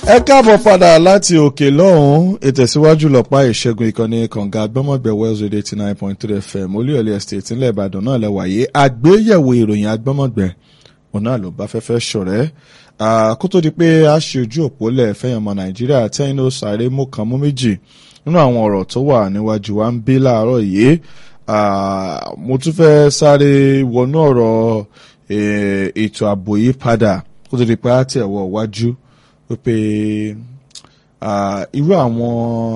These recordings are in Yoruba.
ẹ káàbọ̀ padà láti òkè lọ́hùn-ún ìtẹ̀síwájú lọ́pàá ìṣẹ́gun ìkànnì kànga gbọ́mọ̀gbẹ̀ wells radio eighty nine point three fm olúyọ̀lé estate ńlẹ̀ ìbàdàn náà lẹ́wàyé àgbéyẹ̀wò ìròyìn agbọ́mọ̀gbẹ̀ òun náà ló bá fẹ́fẹ́ ṣọ̀rẹ́ kó tó di pé a ṣe ojú òpó lẹ̀ fẹ́yàn ọmọ nàìjíríà tẹ́yìn ló sáré mú kan mú méjì nínú àwọn ọ̀rọ̀ tó wà níwájú wa ń bí láàárọ̀ yìí mo tún fẹ́ sáré wọnú ọ̀rọ̀ ètò ààbò yìí padà kó tó di pé a tẹ̀ wọ wájú wípé irú àwọn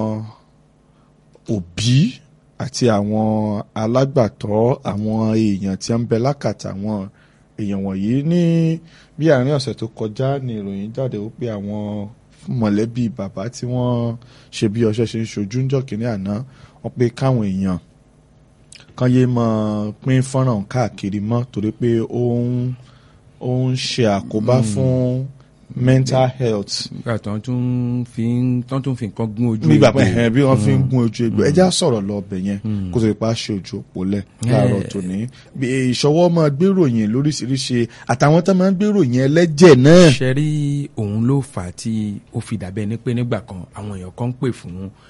òbí àti àwọn alágbàtọ́ àwọn èèyàn tí ń bẹ lákàtà àwọn èèyàn wọ̀nyí ní bí àárín ọ̀sẹ̀ tó kọjá ní ìròyìn jáde wípé àwọn mọ̀lẹ́bí bàbá tí wọ́n ṣe bí ọṣẹ ṣe ń ṣojú ń jọ kínní àná wọ́n pé káwọn èèyàn kan yé mọ pín fọ́nrán káàkiri mọ́ torí pé ó ń ó ń ṣe àkóbá fún mental health. nígbà tó ń tún fi tó ń tún fi nǹkan gún ojú nígbà pé ẹ̀hìn bí wọ́n fi ń gún ojú egbò ẹja sọ̀rọ̀ lọ ọbẹ̀ yẹn kó tó ipa ṣe ojú òpó lẹ̀ láàárọ̀ tòní. ìṣọwọ́ máa gbéròyìn lóríṣiríṣi àtàwọn tó máa ń gbéròyìn ẹlẹ́jẹ̀ náà. ṣe rí òun ló fà á tí ó fi dàbẹ́ ní pé nígbà kan àwọn èèyàn kan ń pè fún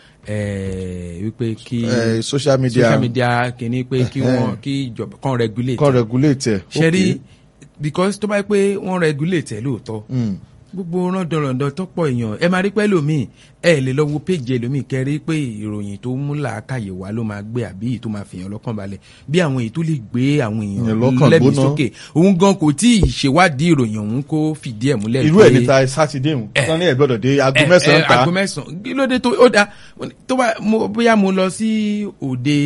wípé kí social media social media kìíní pé kí wọ́n kí ìjọba kan regulate. kan regulate ẹ̀. ṣe rí because tó bá yẹ pé wọ́n regulate ẹ̀ lóòótọ́ gbogbo rándanrandan tọ́pọ̀ èèyàn ẹ máa rí pẹ́ lómi ẹ lè lọ wo péjì ẹlòmíì kẹrí pé ìròyìn tó mú làákàyè wá ló máa gbé àbí èyí tó máa fìyàn lọ́kàn balẹ̀ bí àwọn èyí tó lè gbé àwọn èèyàn lẹ́bi sókè òun gan kò tí ì ṣèwádìí ìròyìn òun kó fìdí ẹ̀ múlẹ̀ irú ẹ̀ níta sátidé hùn wọn ní ẹ̀ gbọ́dọ̀ dé aago mẹ́sàn-án ta aago mẹ́sàn-án kí ló dé tó ó da tó bá bóyá mo lọ sí òde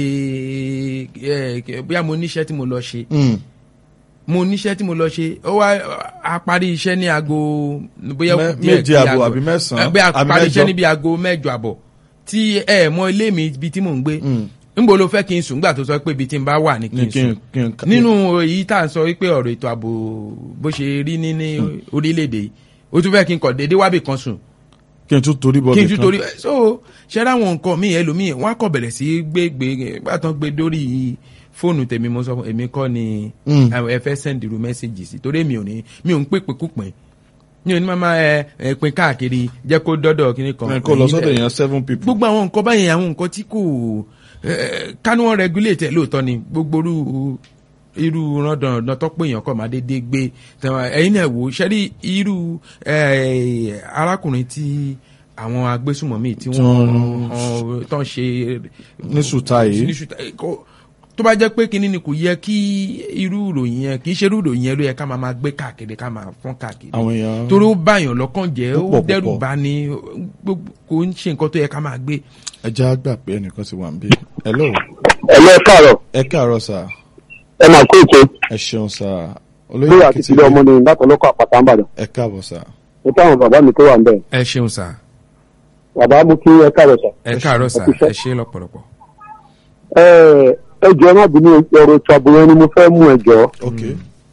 bóyá mo níṣẹ́ tí mo lọ ṣe mo níṣẹ́ tí mo lọ ṣe ó wá a parí iṣẹ́ ní aago bóyá méje àbọ̀ àbí mẹ́sàn-án bóyá a parí iṣẹ́ níbi aago mẹ́jọ àbọ̀ tí ẹ mọ ilé mi ibi tí mò ń gbé nbo ló fẹ́ kí n sùn nígbà tó sọ pé ibi tí n bá wà ní kí n sùn nínú èyí tá à ń sọ wípé ọ̀rọ̀ ètò ààbò bó ṣe rí ní ní orílẹ̀-èdè yìí ó tún fẹ́ kí n kọ̀ déédéé wábì kan sùn kí n tún torí bọ́ kí n tún torí so ṣe ráwọn nǹkan míì ẹlòmíì wọn á kọ̀ bẹ̀rẹ̀ sí gbégbé gbàtàn gbé dórí fóònù tèmi mo sọ fún èmi kọ́ ni ẹ fẹ́ send irú mẹ́sẹ̀gì sí torí mi ò ní mi ò ń pèpè kúpin mi ò ní máa ẹ ẹ pin káàkiri jẹ́ kó dọ́dọ̀ kíní kan. kó lọ sọ́dọ̀ èèyàn seven people. gbogbo àwọn nǹkan báyìí àwọn nǹkan tí kò kánú wọn regulate ẹ lóòótọ́ ni gbogbo irú irú rándanrandan tọ́pọ̀ èèyàn kọ́ máa dédé gbé ẹ̀yin náà wò ṣẹ́rí irú arákùnrin tí àwọn agbésùmọ̀mí tí wọ́n tán ṣe. ní sùtá yìí tó bá jẹ́ pé kínní ni kò yẹ kí irú ìròyìn yẹn kì í ṣe irú ìròyìn yẹn ló yẹ ká máa máa gbé káàkiri ká máa fọ́n káàkiri àwọn èèyàn torí ó báyàn lọ́kàn jẹ́ ó dẹ́rù bá ní kò ń ṣe nǹkan tó yẹ ká máa gbé. ẹ jẹ́ àgbà pé ẹnìkan ti wà ń bí. hello. hello ẹ káàárọ̀. ẹ káàárọ̀ sà. ẹ máa kó ètò. ẹ ṣeun sà. olóyè àti ìdílé ọmọ ni látọ̀ lọ́kọ̀ àpàtà ń bàdàn. ẹ káàbọ̀ sà. mo táwọn bàbá mi tó wà ń bẹ̀. ẹ ṣeun sà. bàbá mo kí ẹ káàárọ̀ sà. ẹ káàárọ̀ sà ẹ ṣe lọ́pọ̀lọpọ̀. ẹ ẹjọ náà bí ní ọ̀rọ̀ ètò ààbò yẹn ni mo fẹ́ mú ẹjọ. ok.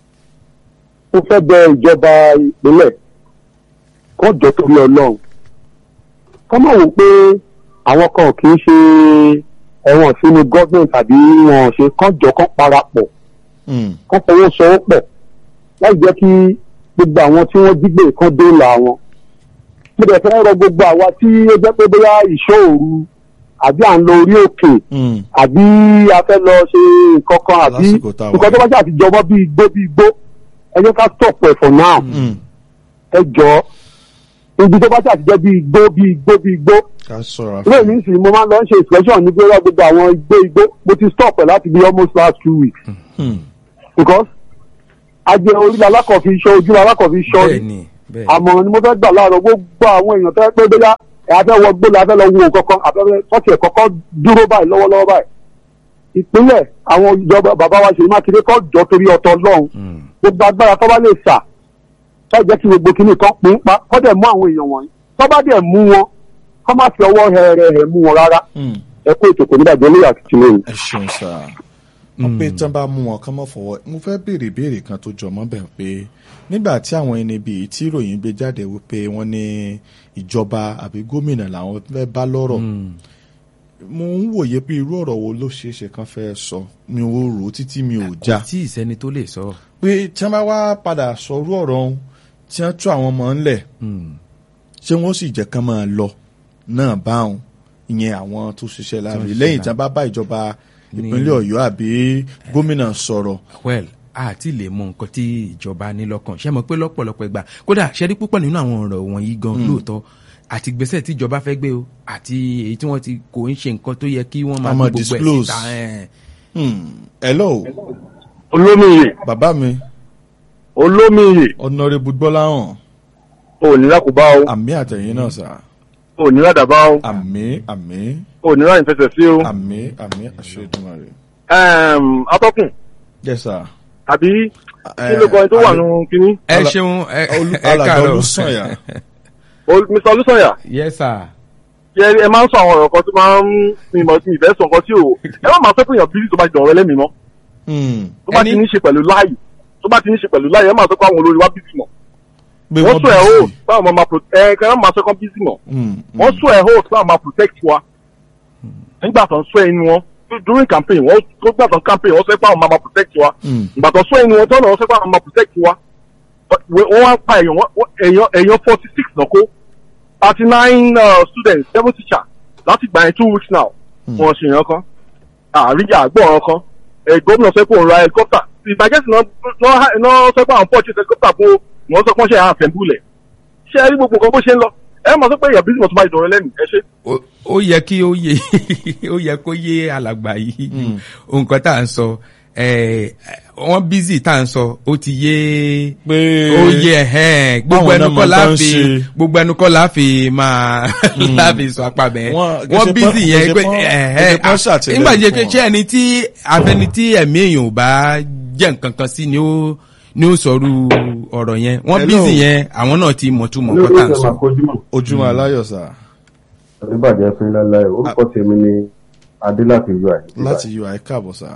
mo fẹ́ bẹ ìjọba ìpínlẹ̀ kó jọ torí ọlọ́run kọ́ mọ̀ wò pé àwọn kan kì í ṣe ẹ̀wọ̀n sínú gọ́ọ̀mẹ̀ntì tàbí wọn ṣe kán jọ kán parapọ̀ kán fọwọ́sowọ́pọ̀ láì jẹ́ kí gbogbo àwọn tí wọ́n jí gbé kán dóòlà wọn. mo dẹ̀ fẹ́ rọ gbogbo àwa tí ó jẹ́ pé bóyá ìṣọ́ òru àbí à ń lọ orí òkè àbí a fẹ́ lọ ṣe nǹkan kan àbí nǹkan tó bá jẹ́ àtijọ́ bí igbó bí igbó ẹ jẹ́ ká stop ẹ̀ for now ẹ jọ ibi tó bá jẹ́ àtijọ́ bí igbó bí igbó bí igbó ilé mi sì mo máa ń lọ ṣe inspection ní gbéra gbogbo àwọn igbó igbó mo ti stop ẹ̀ láti bí almost last two weeks because ajẹ orí alákọ̀ọ́fi iṣọ́ ojú alákọ̀ọ́fi iṣọ́ àmọ́ ni mo fẹ́ gbà láàárọ̀ gbogbo àwọn èèyàn tó yẹ pé bóyá afẹ́ wọ gbó la fẹ́ lọ wo kankan afẹ́fẹ́ sọ́ọ̀tì ẹ̀ kọ́kọ́ dúró báyìí lọ́wọ́lọ́wọ́ báyìí. ìpínlẹ̀ àwọn ìjọba bàbá wa Ṣèyí Mákindé kọ́ jọ torí ọ̀tọ̀ lọ́hùn gbogbo agbára tó bá lè sà tó jẹ́ kí gbogbo kìíní kan pín pa kọ́ dẹ̀ mú àwọn èèyàn wọ̀nyí tó bá dẹ̀ mú wọn kọ́ má fi ọwọ́ hẹ̀rẹ̀ mú wọn rárá ẹ kó ètò kò ní bàjẹ́ lórí àtìlẹ́yìn. ẹ ṣeun sá wọn pé tán bá mú wọn kán mọ́ fọwọ́ mo fẹ́ béèrè béèrè kan tó jọ mọ́ bẹ̀ pé nígbà tí àwọn ẹni bíi tí ìròyìn gbé jáde wípé wọ́n ní ìjọba àbí gómìnà làwọn fẹ́ bá lọ́rọ̀ mo ń wòye pé irú ọ̀rọ̀ wo ló ṣeé ṣe kán fẹ́ sọ mi ò rò ó títí mi ò já kò tí ì sẹ́ni tó lè sọ. pé tí wọ́n bá wá padà sọ irú ọ̀rọ̀ ọ̀hún tí wọ́n tú àwọn ọmọ ńlẹ̀ ṣé wọ́n sì jẹ́ kán máa lọ náà báwọn ìyẹn àwọn tó ṣiṣẹ́ láàrin ṣiṣẹ́ lẹ́yìn láàrin. tí wọ́n bá bá ìjọba Ní- ìpínlẹ̀ ọ̀yọ́ àbí gómìnà sọ̀rọ̀ well àti lè mọ nǹkan tí ìjọba ní lọ́kàn ṣe mọ̀ pé lọ́pọ̀lọpọ̀ ìgbà kódà ṣe rí púpọ̀ nínú àwọn ọ̀rọ̀ wọ̀nyí gan lóòótọ́ àti gbèsè tí ìjọba fẹ́ gbé o àti èyí tí wọ́n ti kò ń ṣe nǹkan tó yẹ kí wọ́n máa A máa gbé gbogbo ẹ̀ disclose. síta ẹ̀. Hmm, hello olómìnir bàbá mi olómìnir honourable gbọ́láhàn òníra kò bá o àmì àtẹ̀yìn náà sà òníra dàbá o àmì àmì òníra ìfẹsẹ̀ sí o. àmì àmì àṣẹ Èdùmàrè. Ẹm, atọ́kùn yes sir. àbí kí ló kọrin tó wà nù kínní. ẹ Ala- ṣeun ẹ Olú- ẹ alàgbà káàárọ̀ Olúsànyà. Ol- Mr. olùsọ̀yà yes sir. yẹ ẹ máa ń sọ àwọn ọ̀rọ̀ kan tó máa ń mi mọ̀ sí ìfẹ́ sọ nǹkan tí ò ẹ má máa fẹ́ fún èèyàn bíbí tó bá jọ ọ̀rẹ́ lẹ́mìí mọ́ Hmm, tó bá Ẹni- ti ní ṣe pẹ̀lú láàyè tó bá ti ní ṣe pẹ̀lú láàyè ẹ máa sọ pé àwọn olórí wa bíbí mọ̀ pé wọ́n sọ ẹ̀ busy. hold báwọn máa máa protect ẹ kẹ́rẹ́ máa sọ kán bíbí mọ̀ Hmm, hmm. wọ́n sọ ẹ̀ hold báwọn máa protect wa nígbà tó ń sọ ẹnu wọn during campaign wọ́n tó gbà tó ń campaign wọ́n sọ pé àwọn máa máa protect wa Hmm. ìgbà tó sọ ẹnu wọn tọ́nà wọ́n sọ pé àwọn máa protect wa wọ́n wá pa èèyàn wọ́n- èèyàn èèyàn forty six náà kó thirty nine students seven teachers láti gbà yẹn two weeks now wọ́n ṣe yẹn kan àríyá àgbọ̀n kan ẹ̀ gómìnà sọ pé òun ra helicopter ìbàjẹ́ sì náà náà sọ pé àwọn purchase helicopter fún wọn sọ pé wọ́n ṣe àfẹ́mbúlẹ̀ ṣé ẹ rí gbogbo nǹkan bó ṣe ń lọ ẹ máa sọ pé èèyàn bísí mọ̀ tó bá ìdọ̀rẹ́ lẹ́nu ẹ ṣe. ó- ó yẹ kí ó yé ó yẹ kó yé alàgbà yìí nǹkan tá à ń sọ ẹ, wọ́n bízì tá à ń sọ ó ti yé pé ó yẹ ẹhẹn gbogbo báwọn ẹnu náà kọ́ mọ tán láàfi ṣe. gbogbo ẹnu kọ́ láàfi máa láàfi sọ apá bẹ́ẹ̀ Wọ́n- wọ́n kìí ṣe bízì pọ́n- yẹn kìí ṣe pé pọ́n- ẹhẹn kìí ṣe pọ́n ṣàtìlẹ́yìn nígbà jẹ́ fún pé wọn. ṣé ẹni tí afẹni tí ẹ̀mí èèyàn ò bá jẹ́ nǹkan kan sí ni ó ni ó sọ̀rọ̀ ọ̀rọ̀ yẹn wọ́n Hello. bízì yẹn àwọn náà ti mọ̀túmọ̀ nǹkan tá à ń sọ. ojúmọ́ aláyọ̀ sà oníbàjẹ́ fún lálẹ́ orúkọ tèmi ni adé láti ui. láti ui káàbọ̀ sà.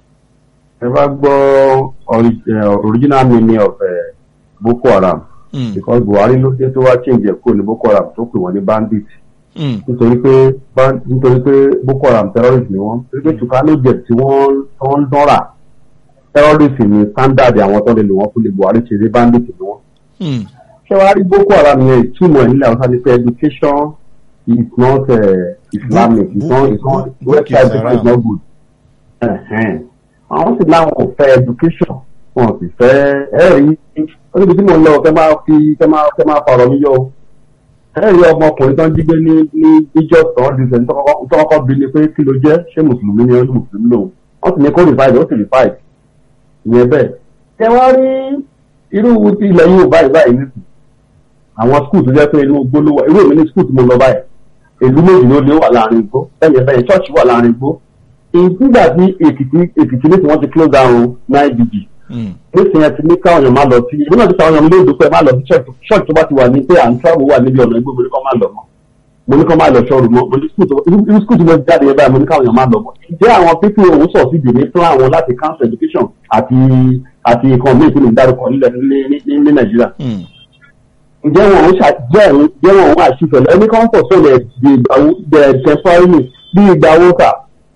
ẹ bá gbọ́ ori- eh, original meaning of eh, boko haram Hmm, because buhari ló dé tó wá change ẹ̀ kúrò ní boko haram tó pè wọ́n ní bandit hmm, nítorí pé ban- nítorí pé boko haram terrorist ni wọ́n nítorí pé tukano jet tí wọ́n tó ń dánra terrorist ni standard àwọn tó lè lò wọ́n fún lè buhari ṣe dé bandit ni wọ́n. hmm, ṣé wàá rí boko haram yẹn ìtumọ̀ ẹ̀ nílẹ̀ haúsá ni pé education is not uh, islamic it's not it's not Book- book is website is haram. not good. Ẹ̀hẹ́n. àwọn sì láwọn ò fẹ́ education wọn sì fẹ́ ẹ rí ó níbi tí mo ń lọ kẹ́ máa fi kẹ́ máa kẹ́ máa fọ̀rọ̀ mi yọ o. ẹ rí ọmọkùnrin tó ń jí gbé ní ní níjọ́ tán di sẹ́ni tó kọ́kọ́ bí ni pé kí ló jẹ́ ṣé mùsùlùmí ni ó ní mùsùlùmí lòun wọ́n sì ní kó rìfáìdì ó sì rìfáìdì ìyẹn bẹ́ẹ̀. ṣé wọ́n rí irú ti ilẹ̀ yìí ò báyìí báyìí nísìnyí àwọn skul tó jẹ́ pé inú igbó ló wà irú èmi ní skul tí mo lọ báyìí ìlú méjì ló lé wà láàrin igbó bẹ́ẹ̀ bẹ́ẹ̀ church wà láàrin igbó nígbà tí èkìtì èkìtì ní tí wọ́n ti close down nine dg hmm, nísìnyí ẹ ti ní káwọn èèyàn máa lọ sí ìlú náà ti sàwọn èèyàn lóòdù pé má lọ sí church church tó bá ti wà ní pé à ń travel wà níbi ọ̀nà igbó mo ní kọ́ máa lọ mọ́ mo ní kọ́ máa lọ ṣọ́ọ̀rù mọ́ mo ní skul tó irú skul tí mo jáde yẹn báyìí mo ní káwọn èèyàn máa lọ mọ́ ǹjẹ́ àwọn pípín òun sọ̀ sí ìdè ní plan wọn láti council education àti àti nǹkan míì tí mo dárúkọ nílẹ̀ ní ní ní nàìjíríà hmm. ǹjẹ́ wọn ò ṣàjẹ́ ẹ̀rín jẹ́ wọn ò àṣìfẹ̀lẹ̀ ẹni kan pọ̀ sọ̀rọ̀ di ìgbàwó the temporary bí ìgbàwó kà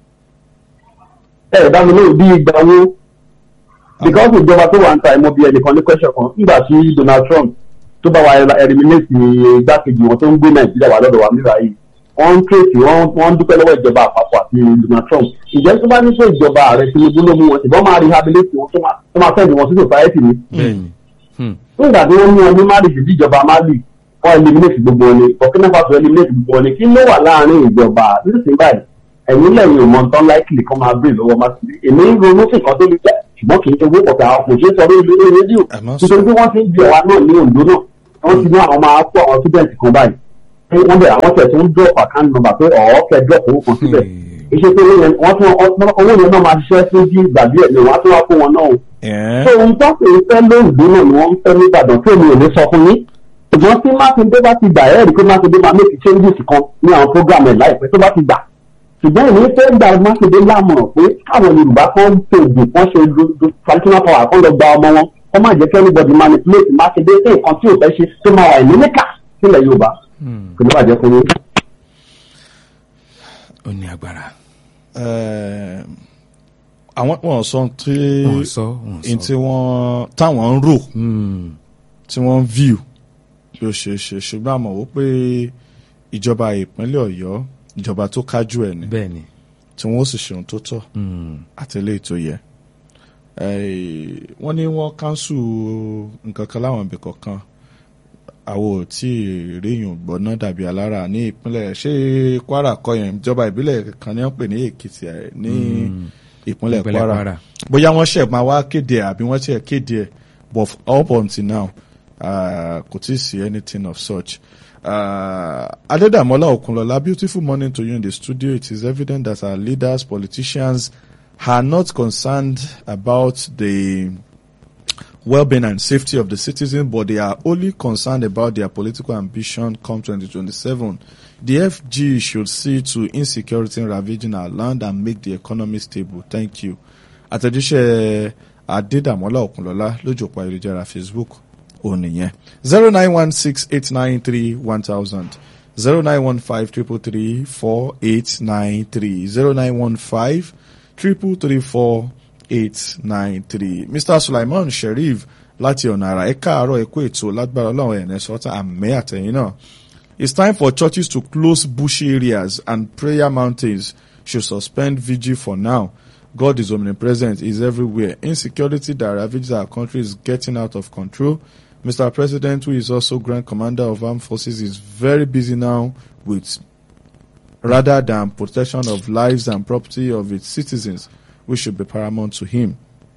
ẹ̀ dámi lóhùn bí ìgbàwó because ìjọba tó wà ń ta ẹ̀mọ́ bí ẹnìkan ní question kan nígbà tí Donald Trump tó bá wa eliminate igbákejì wọn tó ń gbé Nàìjíríà wà lọ́dọ̀ wa nígbà yìí wọ́n ń tètè wọ́n ń dúpẹ́ lọ́wọ́ ìjọba àpapọ̀ àti Donald Trump ǹjẹ́ tó bá ní pé ìjọba ààrẹ Tinubu ló mú wọn ṣùgbọ́n máa rehabilitate wọn tó máa tó máa fẹ́ẹ̀ wọn sí society ni bẹ́ẹ̀ni Hmm. nígbà tí wọ́n mú wọn ní mali sí ìjọba mali wọ́n eliminate gbogbo wọn ni burkina faso eliminate gbogbo wọn ni kí ló wà láàrin ìjọba nísìnyí báyìí ẹ̀yin lẹ́yìn ò mọ tán láìkìlì kan máa bèrè lọ́wọ́ mákindé èmi ń ronú sí nǹkan tó lè jà ṣùgbọ́n kì í ṣe owó pọ̀tà àwọn kò ṣeé sọ lórí lórí rédíò Ẹ má sọ. nítorí pé wọ́n ti ń bí ọ̀wá náà ní Oǹdó náà wọ́n ti ní àwọn máa kó àwọn student kan báyìí pé wọ́n bẹ̀rẹ̀ àwọn tẹ̀ tó ń drop account number pé ọ̀ọ́ kẹ́ drop owó kan síbẹ̀ iṣẹ́ pé owó yẹn wọ́n tún owó yẹn náà máa ṣiṣẹ́ fún bí ìgbà díẹ̀ ni wọ́n á tún wá kó wọn náà o Ẹ̀ẹ́, so ohun tó pè é fẹ́ lóògbé náà ni wọ́n ń fẹ́ nìbàdàn tí èmi ò lè sọ fún yín ṣùgbọ́n tí mákindé bá ti gbà ẹ́ rí i pé mákindé máa make changes kan ní àwọn program ẹ̀ láìpẹ́ tó bá ti gbà ṣùgbọ́n èmi fẹ́ gba mákindé lámọ̀ràn pé káwọn yorùbá kan tèèdè kan ṣe do- do- traditional power kan lọ gba ọmọ wọn kọ́ má jẹ́ kí anybody manipulate mákindé sí nǹkan tí ò fẹ́ ṣe tó máa wà ní níkà sílẹ̀ yorùbá kò ní bàjẹ́ fún yín. ó ní agbára ẹ̀ẹ́, àwọn wọn sọ tí wọn sọ wọn in sọ tí wọ́n táwọn ń rò Hmm. tí wọ́n ń view bí ó ṣe ṣe ṣùgbọ́n àmọ́ wó pé ìjọba ìpínlẹ̀ ọ̀yọ́ ìjọba tó kájú ẹ̀ ni bẹ́ẹ̀ ni tí wọ́n ó sì ṣe ohun tó tọ́ àti eléyìí tó yẹ. Eh, wọ́n ní wọ́n kánṣu nǹkan kan láwọn ibì kọ̀ọ̀kan àwọn ò tí ì ríyùn gbọ́ná dàbí alára ní ìpínlẹ̀ ṣé kwara kọ́ yẹn ìjọba ìbílẹ̀ kan ní wọ́n pè ní èkìtì ẹ̀ ní ìpínlẹ̀ Ìpínlẹ̀ kwara Kwara. bóyá wọ́n ṣẹ̀ máa wá kéde ẹ̀ àbí wọ́n ṣẹ̀ kéde ẹ̀ but up until now uh, kò tí ì sí anything of such. Uh, Adedamola Okunlola, beautiful morning to you in the studio. It is evident that our leaders, politicians, are not concerned about the well-being and safety of the citizen, but they are only concerned about their political ambition come 2027. The FG should see to insecurity ravaging our land and make the economy stable. Thank you. Àtẹ̀jíṣẹ́ Adédàmọ́lá Òkúnlọ́lá lójú òpó ayélujára Facebook òun nìyẹn. zero nine one six eight nine three one thousand zero nine one five triple three four eight nine three zero nine one five triple three four eight nine three mr sulaiman sheriff láti ọ̀nà àrà ẹ káàárọ̀ ẹ kú ètò lágbára ọlọ́run ẹ̀ nẹ́sọ́tà àmì àtẹ̀yìn náà it's time for churches to close bushy areas and prayer mountains should suspend vigil for now god is omnipresent is everywhere insecurity that ravages our country is getting out of control mr president who is also grand commander of armed forces is very busy now with rather than protection of lives and property of its citizens, which should be paramount to him.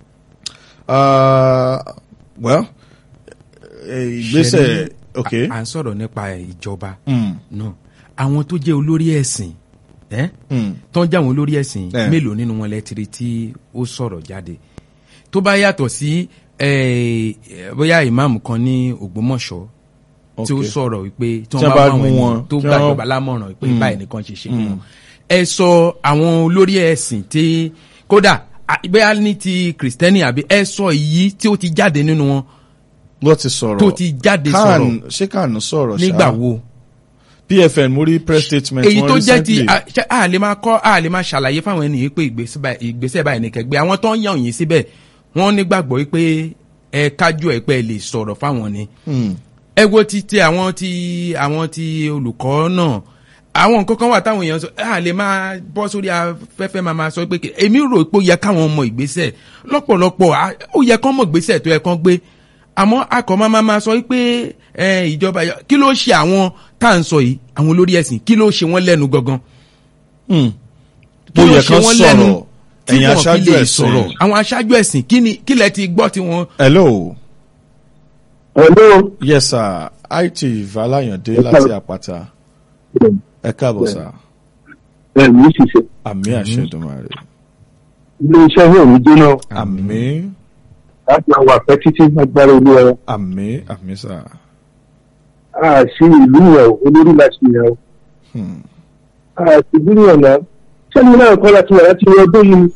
Uh, well, eh, ìgbésẹ̀ okay. à ń sọ̀rọ̀ nípa ìjọba Mm, náà àwọn tó jẹ́ olórí ẹ̀sìn ẹ́ mm, tó ń jẹ́ àwọn olórí ẹ̀sìn Eh. mélòó nínú wọn lẹ́tìrì tí ó sọ̀rọ̀ jáde tó bá yàtọ̀ sí eh, bóyá ìmáàmù kan ní Ògbómọ̀ṣọ́ tí ó okay. sọ̀rọ̀ wípé tí Tí wọ́n wọ́n bá bá fún àwọn mú wọn, ènìyàn tó tí gbàjọba wọ́n- lámọ̀ràn pé Mm. báyìí nìkan ṣe ṣe fún wọn. ẹ sọ àwọn olórí ẹ̀sìn tí kódà à- bóyá ní ti kìrìsìtẹ́nì àbí ẹ sọ èyí tí ó ti jáde nínú wọn wọ́n ti sọ̀rọ̀ tó ti jáde Khan sọ̀rọ̀ ṣé Khan sọ̀rọ̀ ṣá? nígbà wo. PFN mo rí press statement èyí wọn tó jẹ́ ti recently. a ṣe- a lè máa kọ́ a lè máa ṣàlàyé fáwọn ènìyàn pé ìgbésẹ̀ báyìí- ìgbésẹ̀ báyìí ní kẹgbẹ́ àwọn tó ń yàn yín síbẹ̀ wọ́n nígbàgbọ́ pé ẹ kájú ẹ pé ẹ lè sọ̀rọ̀ fáwọn ni. Hmm. ẹ wo ti ti àwọn ti àwọn ti olùkọ́ náà àwọn nǹkan kan wà táwọn èèyàn sọ a lè máa bọ́ sórí afẹ́fẹ́ máa máa sọ pé kí- èmi rò pé ó yẹ káwọn mọ ìgbésẹ̀ lọ́pọ̀lọpọ̀ a- ó yẹ kán mọ ìgbésẹ̀ tó yẹ kán gbé àmọ́ akọ̀ máa máa máa sọ pé ẹ, ìjọba kí ló ṣe àwọn tá à ń sọ yìí àwọn olórí ẹ̀sìn kí ló ṣe wọ́n lẹ́nu gangan Hmm. kí Ó ló yẹ ṣe kán wọ́n lẹ́nu sọ̀rọ̀ tí ẹ̀yin wọ́n fi aṣáájú lè ẹ̀sìn. sọ̀rọ̀ àwọn aṣáájú ẹ̀sìn kí ni kí lẹ ti gbọ́ tí wọ́n hello hello. yes sir it Alayande Yes, láti sir. àpáta ẹ káàbọ̀ sir ẹ ní ṣiṣẹ́ àmì àṣẹdùnmáre ilé iṣẹ́ yóò ní jóná àmì láti àwọn àpẹ títí agbára olú ẹ àmì àmì sir. a ṣe ìlú yẹn o olórí láti yẹn o Hmm. a ṣe ìlú yẹn náà sẹ́ni náà kọ́ láti wà láti wọ ọdún yìí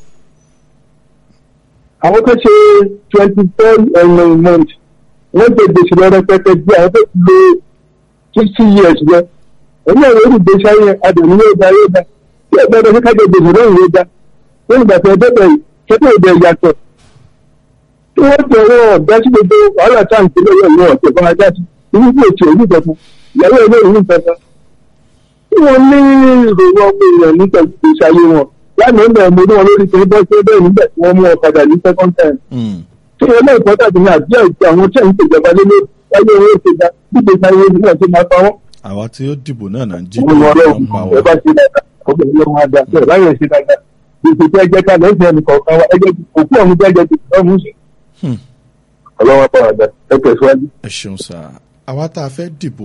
àwọn kan ṣe twenty four ẹ̀yìn month wọ́n jẹ gbèsè lọ rẹpẹtẹ bí àwọn tó ti lo sixty years lọ ẹ̀yìn àwọn olùgbèsè ayé adùn yóò da yóò da bí ẹgbẹ́ ọdún kájọ gbèsè náà yóò da wọ́n ìgbà tó ẹgbẹ́ bẹ̀rẹ̀ kẹ́tọ́ ìbẹ̀ yàtọ̀ tí wọ́n tẹ ọwọ́ ọ̀dá sí gbogbo wàhálà tá à ń tẹ́lẹ̀ yẹ̀ ní ọ̀tẹ̀ fún ajá sí inú bí ètò ìlú ìjọba ìyàwó ẹgbẹ́ ìlú ìjọba tí wọ́n ní ìròyìn ọmọ èèyàn nípa ìgbésí ayé wọn lánàá ń bẹ̀rẹ̀ mo ní wọn lórí pé bọ́ sí ẹgbẹ́ nígbà tí wọ́n mú ọ̀kadà ní second time Hmm. tí wọ́n náà ìpọ́tà tó ní àbí àìsí àwọn tí àwọn ìjọba lé lórí ayé owó ìṣèjà gbígbé sáyé ojú náà tó máa pa wọ́n. àwa tí ó dìbò náà náà ń jí àwọn ọmọ ọlọ́run ń pa ẹ wá. bá ṣe dáadáa ọgbẹ́ ìlú ọmọ adá bẹ́ẹ̀ báyọ̀ ṣe dáadáa gbèsè tí ẹjẹ́ ká lẹ́sìn ẹnì kọ̀ọ̀kan wa ẹjẹ́ òkú ọ̀hún jẹ́jẹ́ ti ọ̀hún sí. Hmm. ọlọ́wọ́ pàwọ́dà ẹ tẹ̀síwájú. ẹ ṣeun sá àwa tá a fẹ́ dìbò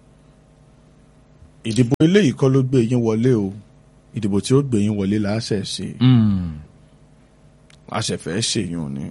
ìdìbò eléyìí kọ́ ló gbé yín wọlé o ìdìbò tí ó gbé yín wọlé là á ṣẹ̀ ṣe a ṣẹ̀ fẹ́ ṣèyún ni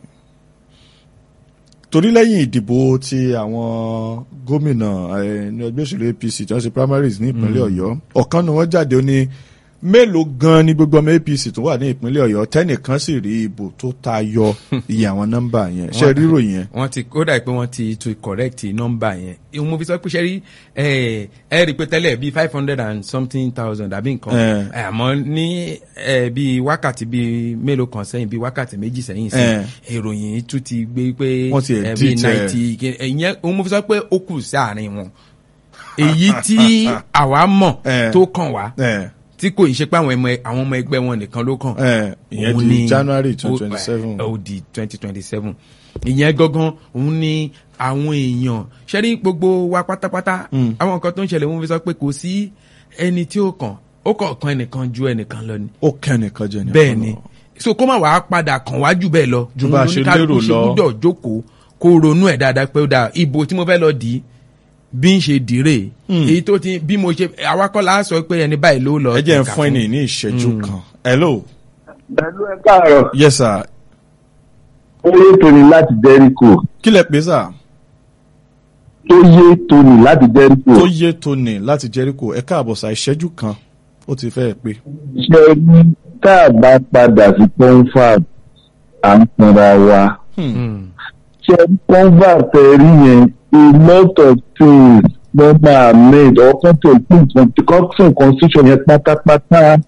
torí lẹ́yìn ìdìbò ti àwọn gómìnà eh, ní ẹgbẹ́ òṣèlú APC tí wọ́n ṣe primaries ní ìpínlẹ̀ Ọ̀yọ́ ọ̀kan ni wọ́n jáde ó ní mélòó gan ni gbogbo ọmọ apc tó wà ní ìpínlẹ̀ ọ̀yọ́ tẹ́nìkan sì rí ìbò tó tayọ iye àwọn nọ́mbà yẹn ṣe rírò yẹn. wọ́n ti ó dà pé wọ́n ti to correct nọ́mbà yẹn ìwọ̀n mo fi sọ pé ṣe rí ẹ ẹ rí i pé tẹ́lẹ̀ bíi five hundred and something thousand àbí nǹkan Eh. ẹ, àmọ́ ní ẹ bíi wákàtí bíi mélòó kan sẹ́yìn bíi wákàtí méjì sẹ́yìn sí Eh. ìròyìn tún ti gbé pé Wọ́n ti ẹ, edit bíi ẹ̀. ninety ìyẹn òun mo fi sọ pé ó kù sí àárín wọn èyí tí àwa mọ̀ Eh. tó kàn wá ẹ tí kò í ṣe pé àwọn ọmọ àwọn ọmọ ẹgbẹ́ wọn nìkan ló kàn ẹ ìyẹn òun di ni- january ó- twenty twenty seven. ó di twenty twenty seven ìyẹn gangan òun ni àwọn èèyàn ṣẹ́rí gbogbo wa pátápátá Mm. àwọn nǹkan tó ń ṣẹlẹ̀ wọ́n fi sọ pé kò sí ẹni tí ó kàn ó kàn kan ẹnìkan ju ẹnìkan lọ ni ó kẹ́nìkan jẹ nìkan bẹ́ẹ̀ ni lọ. so kó má wàá padà kàn wá jù bẹ́ẹ̀ lọ Ju bá a Òun ṣe lóníkálukú lérò ṣe lọ. gbúdọ̀ jókòó kó ronú ẹ̀ dáadáa pé ó dáa ibo tí mo fẹ́ lọ dì í bí n ṣe dì í rè Mm. èyí tó ti bí mo ṣe awakọ́lá sọ pé ẹni báyìí ló lọ ẹ jẹ́ ń tẹ̀ka fún ẹni ní ìṣẹ́jú kan. hello pẹ̀lú ẹ káàárọ̀ yes sir ó yé tóni láti jẹ́ríkò kí lẹ pé sà tó yé tóni láti jẹ́ríkò tó yé tóní láti jẹ́ríkò ẹ káàbọ̀ sà ìṣẹ́jú kan ó ti fẹ́ pé. ṣe ní tá a bá padà sí confab à ń tanra wa Hmm. Mm. ṣe confab tẹ̀rí yẹn a lot of things ló máa made ọkàn tó kún constitution constitution yẹn pátápátá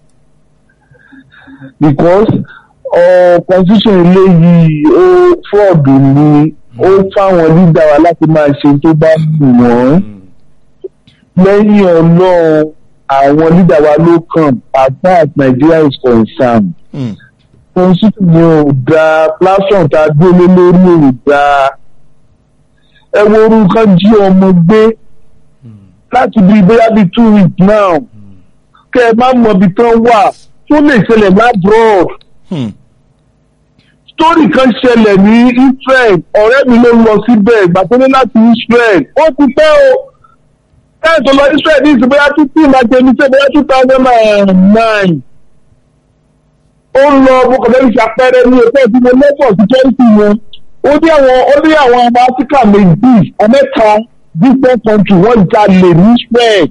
because uh, constitution eléyìí ó fraud ni ó fáwọn leader wa láti máa ṣe tó bá wù wọ́n lẹ́yìn ọlọ́run àwọn leader wa ló kàn as far as Nigeria is concerned Hmm. constitution yẹn ò dáa platform tá a gbélé lórí ò dáa ẹ wo orúkọ jí ọmọ gbé láti bí bóyá bíi two weeks now kẹ ẹ má mọ ibi tán wà tó lè ṣẹlẹ̀ labroad Hmm. story kan ṣẹlẹ̀ ní Israel ọ̀rẹ́ mi ló lọ síbẹ̀ ìgbà tó ní láti Israel ó ti pẹ́ o káyọ̀ tó lọ Israel ní ìsìn bóyá two two láti ẹni sẹ́ bóyá two thousand and nine ó lọ bókọ̀lẹ́rì ṣàpẹẹrẹ ní ẹgbẹ́ tí mo lẹ́fọ̀ security wọn ó ní àwọn ó ní àwọn ọmọ Áfíríkà méjì ọmẹ́ta different country wọ́n jalè ní Israel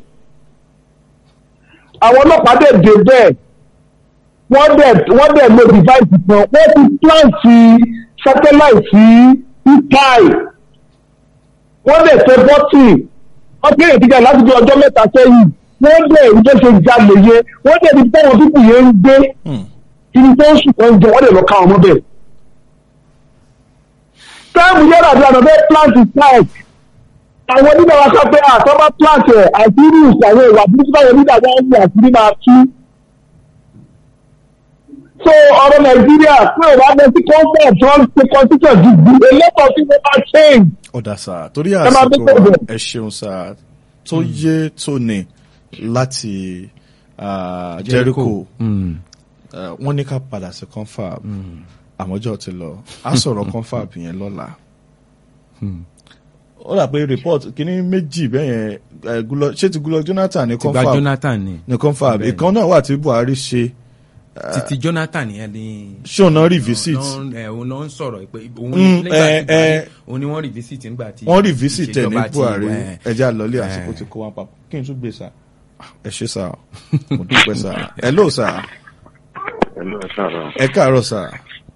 àwọn ọlọ́pàá dẹ̀ dé bẹ́ẹ̀ wọ́n dẹ̀ wọ́n dẹ̀ lo device kan wọ́n ti plant satellite sí ipai wọ́n dẹ̀ tẹ bọ́tì wọ́n kéde ìdíjà láti bí ọjọ́ mẹ́ta sẹ́yìn wọ́n dẹ̀ ìjọ ṣe jalè yẹ wọ́n dẹ̀ ibi táwọn pípù yẹn ń gbé Hmm. ibi tó ń sùn kan jẹ wọ́n dẹ̀ lọ ká wọn mọ́ bẹ́ẹ̀. táàmù yẹn àti àná bẹ́ẹ̀ plant site àwọn onígbà wa sọ pé àtọ́ bá plant ẹ̀ àṣírí ìṣàwọn ìwà burúkú táwọn onígbà wọn ń wù àṣírí máa tú so ọ̀rọ̀ nàìjíríà pé ò bá bẹ sí conference tí wọ́n ṣe constitution dìbò a lot of people are change. ọ̀dà sà torí Ẹ máa àsìkò bí wa pẹ̀lú. ẹ ṣeun sà tó yé tóní láti ah, jẹ́ríkò Mm. eh, wọ́n ní ká padà sí confab àmọ́jọ́ ti lọ á sọ̀rọ̀ confab yẹn lọ́la. ó dà pé report kínní méjì bẹ́ẹ̀ yẹn eh, Goodluck- ṣé ti Goodluck Jonathan ní ti gba confab Jonathan ni ní confab Bẹ́ẹ̀ni. ìkan náà wà tí Buhari ṣe titi Jonathan yẹn ni ṣé òun náà revisit òun náà- ẹ, òun náà ń sọ̀rọ̀ pé òun Mm, ní nígbà ẹ, tí Buhari ẹ. òun ni wọ́n revisit nígbà tí wọ́n revisit ẹ̀ ní ìṣèjọba ti Buhari wà, ẹ. ẹjẹ́ àlọ́lé àsìkò ti kó wọn papọ̀ kí n tún gbé sà ẹ ṣe sà mo dúpẹ́ sà hello sà ẹ káàárọ̀ sà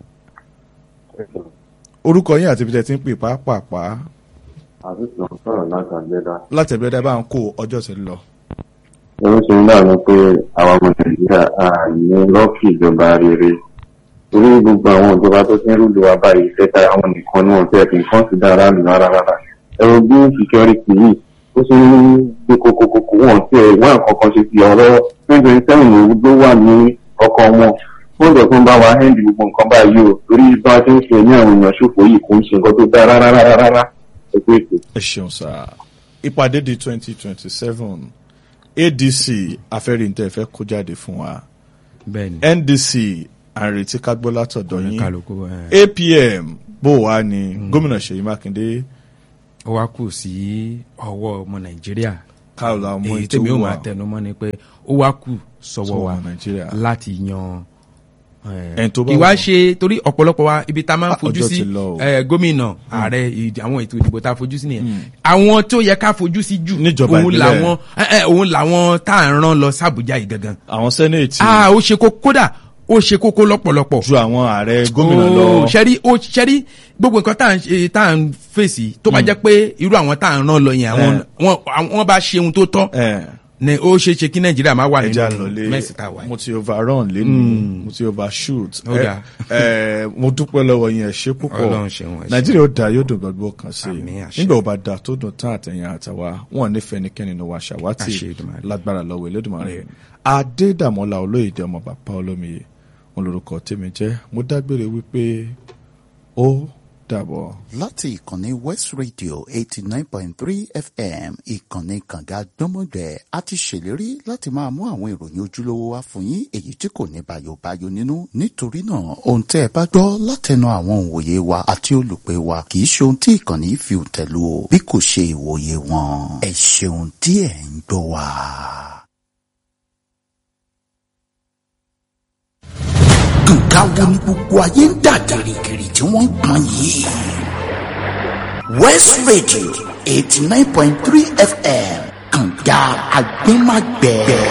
orúkọ yín àti ibi tẹ́ ti ń pè pàápàá àtúntò ń sọ̀rọ̀ láti àgbẹ̀dá. látẹ̀bẹ́dẹ́ bá ń kó ọjọ́ ti lọ. Ó ṣe ń dànù pé àwọn ọmọ Nàìjíríà á ní lọ́ọ̀kì ìjọba rere. Torí gbogbo àwọn ìjọba tó ti ń rúlu wa báyìí fẹ́ta àwọn nìkan ní wọn tẹ́ fi nǹkan sí dára nù rárá rárá. Ẹ̀rọ bí security yìí ó ṣe ń gbé kokokoko wọn tí ẹ̀ wọ́n àkọ́kọ́ ṣe fi ọ̀rọ̀ twenty twenty seven ló wà ní ọkọ̀ wọn. Ó jẹ́ fún bá wa hẹ́ndì gbogbo nǹkan báyìí o. Torí bá a ti ń ṣe ní àwọn èèyàn ṣòfò yìí kò ń ṣe nǹkan tó dára rárá rárá. Ẹ pé ètò. ẹ ṣeun sà ìpàdé di twenty twenty seven adc afẹ́rìntẹ́ fẹ́ kó jáde fún wa bẹ́ẹ̀ ni ndc àrètí kágbó látọ̀dọ̀ yín kálukú ẹ. apm bó wà ní gómìnà ṣèyí mákindé ó wá kù sí ọwọ́ ọmọ Nàìjíríà káàlà ọmọ èyí ètò tèmi ò wà máa tẹnu mọ́ ni pé ó wá kù sọ́wọ́ Sọ́wọ́ wa Nàìjíríà. láti yan ẹni tó bá ìwá wà. ṣe torí ọ̀pọ̀lọpọ̀ wa ibi tá a máa ń Ah, fojú ọjọ́ sí ti lọ o. eh, gómìnà ààrẹ ìd- àwọn ètò ìdìbò tá a fojú sí nìyẹn àwọn tó yẹ ká fojú sí jù Níjọba òun ìbílẹ̀. làwọn eh, eh, òun làwọn tá à ń rán lọ sàbújá yìí gangan àwọn sẹ́nẹ̀tì ah ó ṣe kókó kódà ó ṣe kókó lọ́pọ̀lọpọ̀ ju àwọn ààrẹ gómìnà Ó, lọ. ṣẹ́rí ó ṣẹ́rí gbogbo nǹkan tá à ń ṣe tá à ń fèsì tó bá jẹ́ pé irú àwọn tá à ń rán lọ yẹn àwọn Eh. wọn àwọn bá ṣe ohun tó tọ́ ẹ ni ó ṣeé ṣe kí nàìjíríà má wà ẹja nínú lọlé mẹ́sì tá a wà yìí. mo ti overrun lẹ́nu mo ti overshoot Ó dáa. ẹ ẹ mo dúpẹ́ lọ́wọ́ yín ẹ ṣe púpọ̀ Ọlọ́run ṣeun, ẹ ṣé. nàìjíríà ó dáa yóò dùn gbọ́dọ̀ kan sí Àmín, i àṣẹ. nígbà ó bá dáa tó dùn tán àtẹ̀yìn àtàwa wọn nífẹ̀ẹ́ nìkẹ́ni ní wa ṣàwátì Àṣẹ Èdùmàrè. lágbára lọ́wọ́ Elédùmarè adédàmọ́lá olóyèdè ọmọ bàbá olómiye wọn lórúkọ tèmi jẹ́ mo dágbére wípé ó dàbọ̀. láti ìkànnì west radio eighty nine point three fm ìkànnì kànga gbọ́mọgbẹ́ a ti ṣèlérí láti máa mú àwọn ìròyìn ojúlówó wá fún yín èyí tí kò ní bayobayo nínú nítorí náà ohun tẹ́ ẹ bá gbọ́ látẹnu àwọn òǹwòye wa àti olùpẹ̀ wa kì í ṣe ohun tí ìkànnì fi tẹ̀lú o bí kò ṣe ìwòye wọn ẹ ṣeun tí ẹ ń gbọ́ wa. nǹkan wo ni gbogbo ayé ń dà gìrìgìrì tí wọ́n ń pọn yìí. west radio eighty nine point three fm kànga agbẹ́magbẹ́.